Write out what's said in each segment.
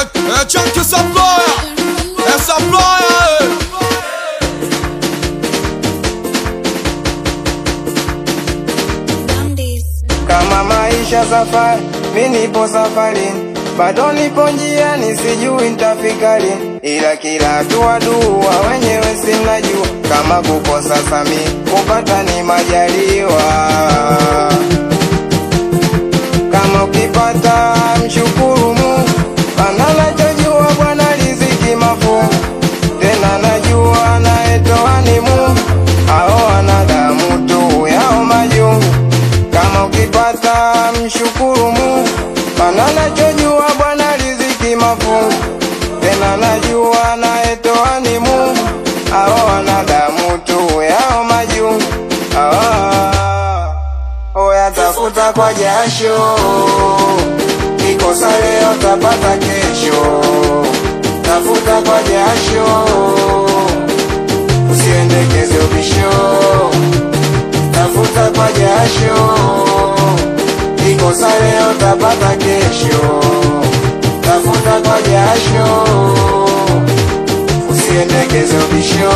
é Chuck essa ploia, essa ploia. Kama maisha safari, mi nipo safarini, bado nipo njiani, sijui nitafika lini, ila kila hatua dua, wenyewe simnajua, kama kukosa sami kupata ni majaliwa. Kama ukipata mshukuru Mungu, maana nachojua Bwana riziki mafungu, tena najua anayetoa ni Mungu, hao wanadamu tu yao majungu kama ukipata mshukuru Mungu, maana nachojua Bwana riziki mafungu, tena najua anayetoa ni Mungu, hao wanadamu tu yao majungu. Ah, oya tafuta kwa jasho, kikosa leo tapata kesho, tafuta kwa jasho, usiendekeze ubisho tafuta kwa jasho, ikosa leo tapata kesho. Tafuta kwa jasho, usiendekeze ubisho.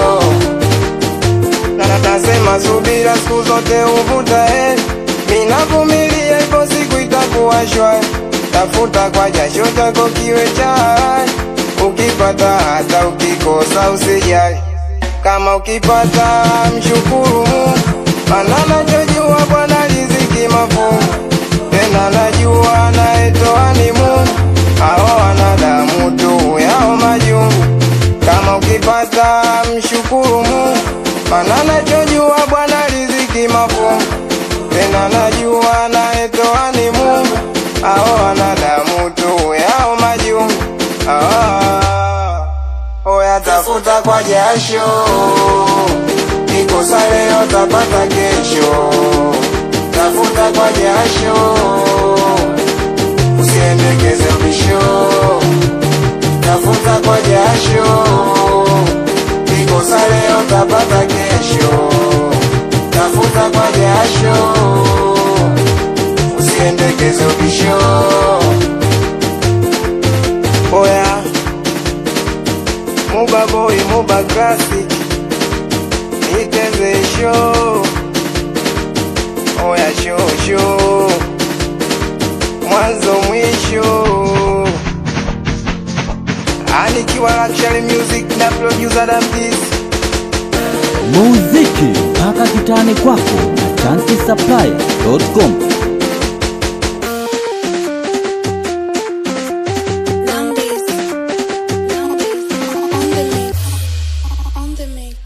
Na nasema subira siku zote uvuta heri, minavumilia ipo siku itakuwa shwari. Tafuta kwa jasho chako kiwe chai, ukipata hata ukikosa usijali. Kama ukipata mshukuru Mungu, maana nachojua Bwana riziki mafungu, tena najua anayetoa ni Mungu, hao wanadamu tu yao majungu. Kama ukipata mshukuru Mungu, maana nachojua Bwana riziki mafungu, tena najua anayetoa ni Mungu, hao wanadamu tu yao majungu. Ah, oya tafuta kwa jasho Kikosa leo tapata kesho, tafuta kwa jasho, usiendekeze ubisho. Tafuta kwa jasho, kikosa leo tapata kesho, tafuta kwa jasho, usiendekeze ubisho. Oya, Muba boy, Muba classic iteze show oya show show mwanzo mwisho anikiwa Luxury Music na producer Damdis muziki mpaka kitani kwako na chankisapply.com Lambies, lambies on the mix, on the mix.